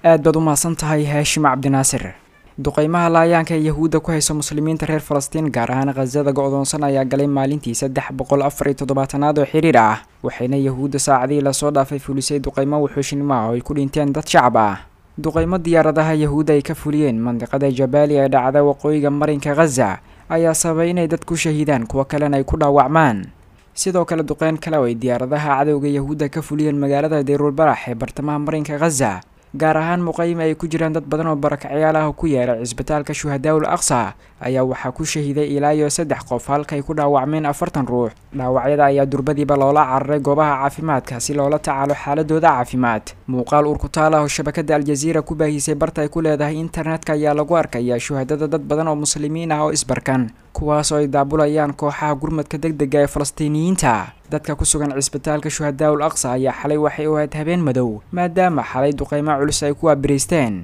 aad baad u mahadsan tahay haashim cabdinaasir duqeymaha laayaanka ee yahuudda ku haysa muslimiinta reer falastiin gaar ahaan khasada go-doonsan ayaa galay maalintii saddex boqol afar iyo toddobaatanaad oo xiriir ah waxayna yahuudda saacadihii lasoo dhaafay fulisay duqeymo wuxuushinimo ah oo ay ku dhinteen dad shacab ah duqeymo diyaaradaha yahuudda ay ka fuliyeen mandiqada jabaali ee dhacda waqooyiga marinka khaza ayaa sababay inay dad ku shahiidaan kuwo kalena ay ku dhaawacmaan sidoo kale duqeyn kale oo ay diyaaradaha cadowga yahuudda ka fuliyeen magaalada deyruulbarax ee bartamaha marinka khaza gaar ahaan muqayim ay ku jiraan dad badan oo barakacyaal ah ku yeelay cisbitaalka shuhadaawul aqsa ayaa waxaa ku shahiiday ilaa iyo saddex qof halkaay ku dhaawacmeen afartan ruux dhaawacyada ayaa durbadiiba loola cararay goobaha caafimaadka si loola tacaalo xaaladooda caafimaad muuqaal urkutaal ah oo shabakada aljaziira ku baahisay barta ay ku leedahay internetka ayaa lagu arkayaa shuhadada dad badan oo muslimiin ah oo isbarkan kuwaas oo ay daabulayaan kooxaha gurmadka deg dega ee falastiiniyiinta dadka ku sugan cisbitaalka shuhadaawul aqsa ayaa xalay waxay u ahayd habeen madow maadaama xalay duqeymo culus ay ku waabiraysteen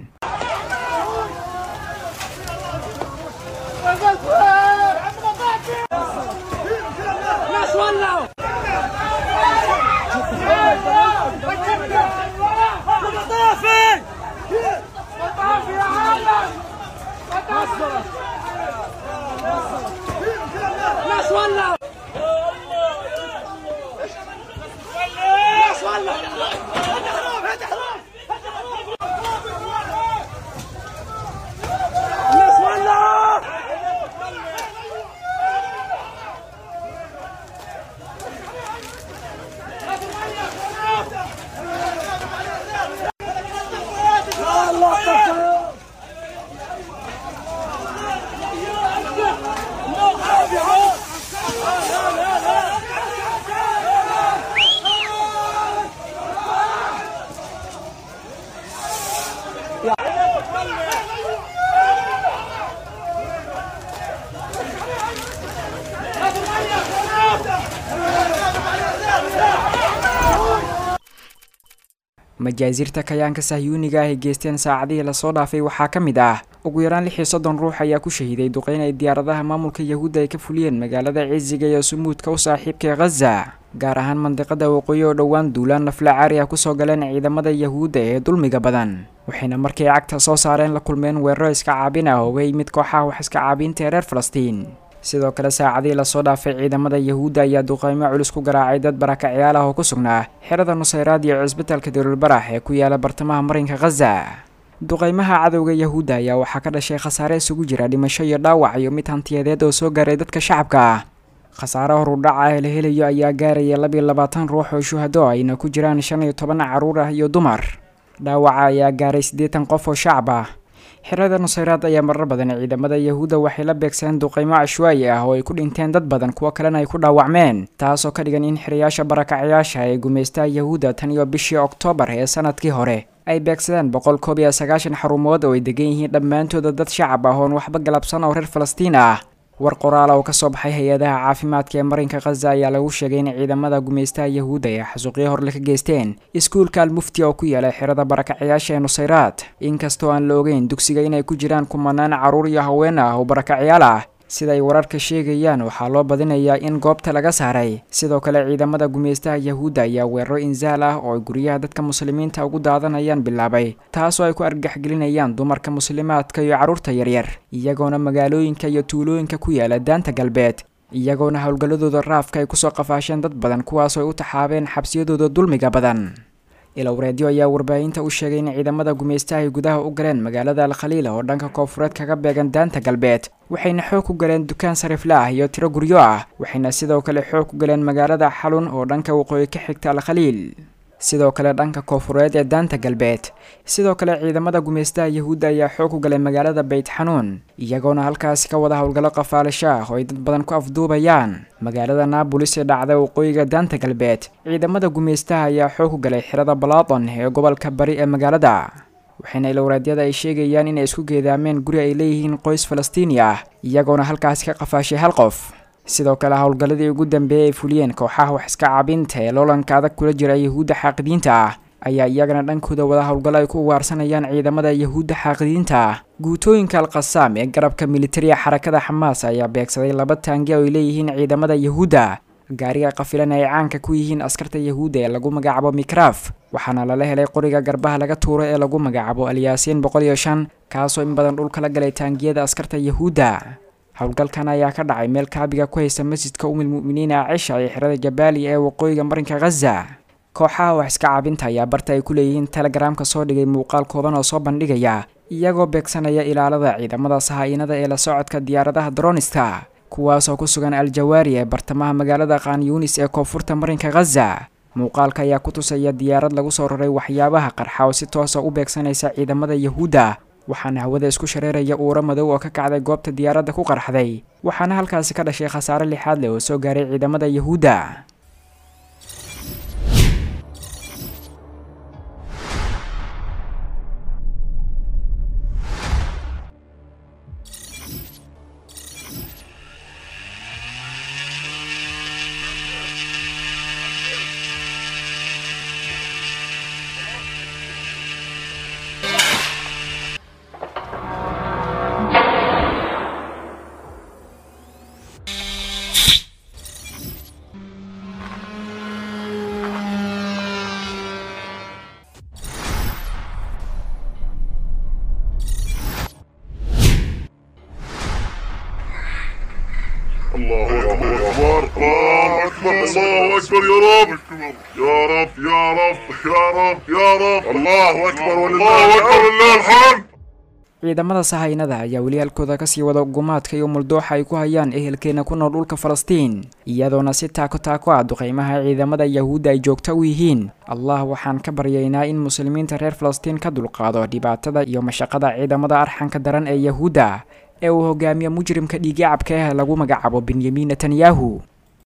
majaasiirta kayaanka sahyuuniga ah ay geysteen saacadihii lasoo dhaafay waxaa ka mid ah ugu yaraan lix iyo soddon ruux ayaa ku shahiiday duqeyn ay diyaaradaha maamulka yahuudda ay ka fuliyeen magaalada cisiga iyo sumuudka u saaxiibka ee khaza gaar ahaan mandiqada waqooyi oo dhowaan duulaan nafla caari ah kusoo galeen ciidamada yahuudda ee dulmiga badan waxayna markay cagta soo saareen la kulmeen weeraro iska caabin ah ooga yimid kooxaha wax iska caabinta ee reer falastiin sidoo kale saacadihii lasoo dhaafay ciidamada yahuudda ayaa duqeymo culus ku garaacay dad barakacyaal ah oo ku sugnaa xerada nusayraad iyo cisbitaalka daruulbarax ee ku yaala bartamaha marinka khaza duqeymaha cadowga yahuudda ayaa waxaa ka dhashay khasaare isugu jira dhimasho iyo dhaawac iyo mid hantiyadeed oo soo gaaray dadka shacabka ah khasaare horudhaca ee la helayo ayaa gaaraya labiyo labaatan ruux oo shuhado ayna ku jiraan shan iyo toban caruur ah iyo dumar dhaawaca ayaa gaaray siddeetan qof oo shacab ah xerada nusayraad ayaa marar badan ciidamada yahuudda waxay la beegsadeen duqeymo cashwaayi ah oo ay ku dhinteen dad badan kuwo kalena ay ku dhaawacmeen taasoo ka dhigan in xirayaasha barakacyaasha ee gumaystaha yahuudda tan iyo bishii oktoobar ee sanadkii hore ay beegsadeen boqol koob iyo sagaashan xarumood oo ay degan yihiin dhammaantooda dad shacab ah oon waxba galabsan oo reer falastiin ah war qoraal oo kasoo baxay hay-adaha caafimaadka ee marinka khaza ayaa lagu sheegay in ciidamada gumaystaha yahuudda ay xasuuqyo horle ka geysteen iskuulka almufti oo ku yaala xerada barakacyaasha ee nusayraad inkastoo aan la ogeyn dugsiga inay ku jiraan kumanaan carruur iyo haween ah oo barakacyaal ah sida ay wararka sheegayaan waxaa loo badinayaa in goobta laga saaray sidoo kale ciidamada gumaystaha yahuudda ayaa weeraro insaal ah oo ay guryaha dadka muslimiinta ugu daadanayaan bilaabay taasoo ay ku argagaxgelinayaan dumarka muslimaadka iyo carruurta yaryar iyagoona magaalooyinka iyo tuulooyinka ku yaala daanta galbeed iyagoona howlgalladooda raafka ay kusoo qafaasheen dad badan kuwaasoo ay u taxaabeen xabsiyadooda dulmiga badan ilowreedyo ayaa warbaahinta u sheegay in ciidamada gumaystaha ay gudaha u galeen magaalada alkhaliila oo dhanka koonfureed kaga beegan daanta galbeed waxayna xoog ku galeen dukaan sarifla ah iyo tiro guryo ah waxayna sidoo kale xoog ku galeen magaalada xalun oo dhanka waqooyi ka xigta alkhaliil sidoo kale dhanka koonfureed ee daanta galbeed sidoo kale ciidamada gumaystaha yahuudda ayaa xoog ku galay magaalada beyt xanuun iyagoona halkaasi ka wada howlgallo qafaalisho ah oo ay dad badan ku afduubayaan magaalada naabolis ee dhacda waqooyiga daanta galbeed ciidamada gumaystaha ayaa xoog ku galay xirada balaadon ee gobolka bari ee magaalada waxayna ilowraadyada ay sheegayaan inay isku geedaameen guri ay leeyihiin qoys falastiini ah iyagoona halkaasi ka qafaashay hal qof sidoo kale howlgalladii ugu dambeeyay ay fuliyeen kooxaha wax iska caabinta ee loolanka adag kula jira yahuudda xaaqidiinta ah ayaa iyagana dhankooda wada howlgallo ay ku ugaarsanayaan ciidamada yahuudda xaaqidiinta ah guutooyinka alkhasaam ee garabka militariga xarakada xamaas ayaa beegsaday laba taangi oo ay leeyihiin ciidamada yahuudda gaariga qafilan ay caanka ku yihiin askarta yahuudda ee lagu magacaabo mikraf waxaana lala helay qoriga garbaha laga tuuro ee lagu magacaabo alyaasiin boqol iyo shan kaasoo in badan dhulka la galay taangiyada askarta yahuudda howlgalkan ayaa ka dhacay meel kaabiga ku haysta masjidka umil mu'miniin aacisha ee xerada jabaali ee waqooyiga marinka khaza kooxaha wax iska caabinta ayaa barta ay ku leeyihiin telegaraamka soo dhigay muuqaal kooban oo soo bandhigaya iyagoo beegsanaya ilaalada ciidamada sahaa-inada ee la socodka diyaaradaha dronista kuwaasoo ku sugan al-jawaari ee bartamaha magaalada khan yunis ee koonfurta marinka khaza muuqaalka ayaa ku tusaya diyaarad lagu soo raray waxyaabaha qarxa oo si toosa u beegsanaysa ciidamada yahuudda waxaana hawada isku shareeraya uuro madow oo ka kacday goobta diyaaradda ku qarxday waxaana halkaasi ka dhashay khasaare lixaad leh oo soo gaaray ciidamada yahuudda الله أكبر الله أكبر الله أكبر يا رب يا رب يا رب يا رب يا رب الله أكبر ولله أكبر ولله الحمد ciidamada sahaynada ayaa weli halkooda kasii wada gumaadka iyo muldooxa ay ku hayaan ehelkeena ku nool dhulka falastiin iyadoona si taako taako ah duqeymaha ciidamada yahuudda ay joogto u yihiin allah waxaan ka baryaynaa in muslimiinta reer falastiin ka dulqaado dhibaatada iyo mashaqada ciidamada arxanka daran ee yahuudda ee uu hogaamiyo mujrimka dhiigyacabka ah lagu magacaabo benyamin netanyahu